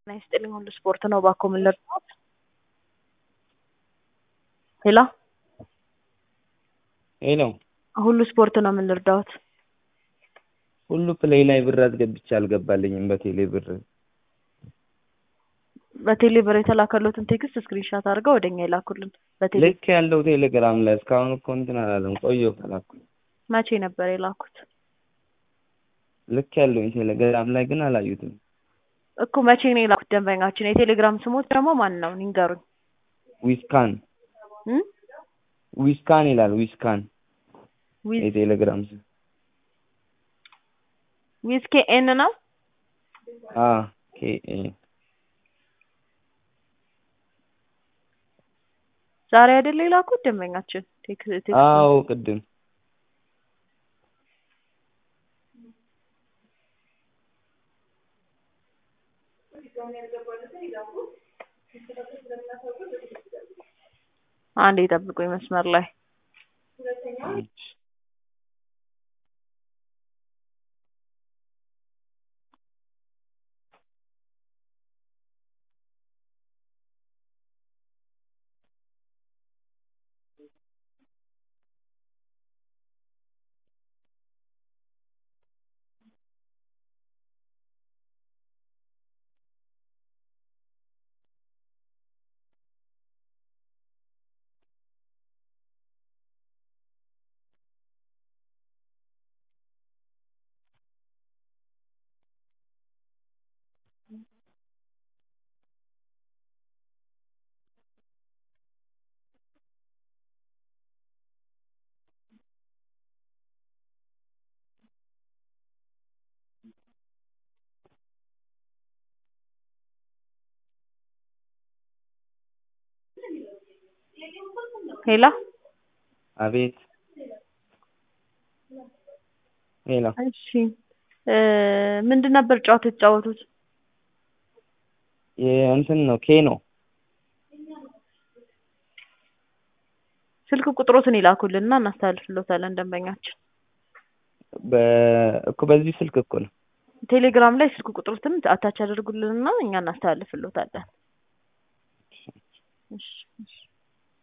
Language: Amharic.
ጤና ይስጥልኝ ሁሉ ስፖርት ነው እባክዎ ምን ልርዳዎት? ሄሎ ሄሎ ሁሉ ስፖርት ነው ምን ልርዳዎት? ሁሉ ፕሌይ ላይ ብር አስገብቼ አልገባልኝም በቴሌ ብር በቴሌ ብር የተላከሎትን ቴክስት ስክሪንሻት አድርገው ወደኛ ይላኩልን። በቴሌ ልክ ያለው ቴሌግራም ላይ እስካሁን እኮ እንትን አላለም ቆየሁ ከላኩኝ መቼ ነበር የላኩት? ልክ ያለውኝ ቴሌግራም ላይ ግን አላዩትም እኮ መቼ ነው የላኩት ደንበኛችን? የቴሌግራም ስሞት ደግሞ ማን ነው ይንገሩኝ። ዊስካን እም? ዊስካን ይላል ዊስካን ዊዝ የቴሌግራም ስም ዊዝ ኬኤን ነው? አ ኬ ኤ ዛሬ አይደለ የላኩት ደንበኛችን? ቴክ ቴክ አዎ ቅድም አንዴ ጠብቁኝ መስመር ላይ ሄሎ አቤት ሄሎ እሺ እ ምንድን ነበር ጨዋታ የተጫወቱት? የእንትን ነው ኬ ነው ስልክ ቁጥሮትን ይላኩልንና እናስተላልፍልዎታለን ደንበኛችን። በ እኮ በዚህ ስልክ እኮ ነው ቴሌግራም ላይ ስልክ ቁጥሮትን አታች ያደርጉልንና እኛ እናስተላልፍልዎታለን። እሺ እሺ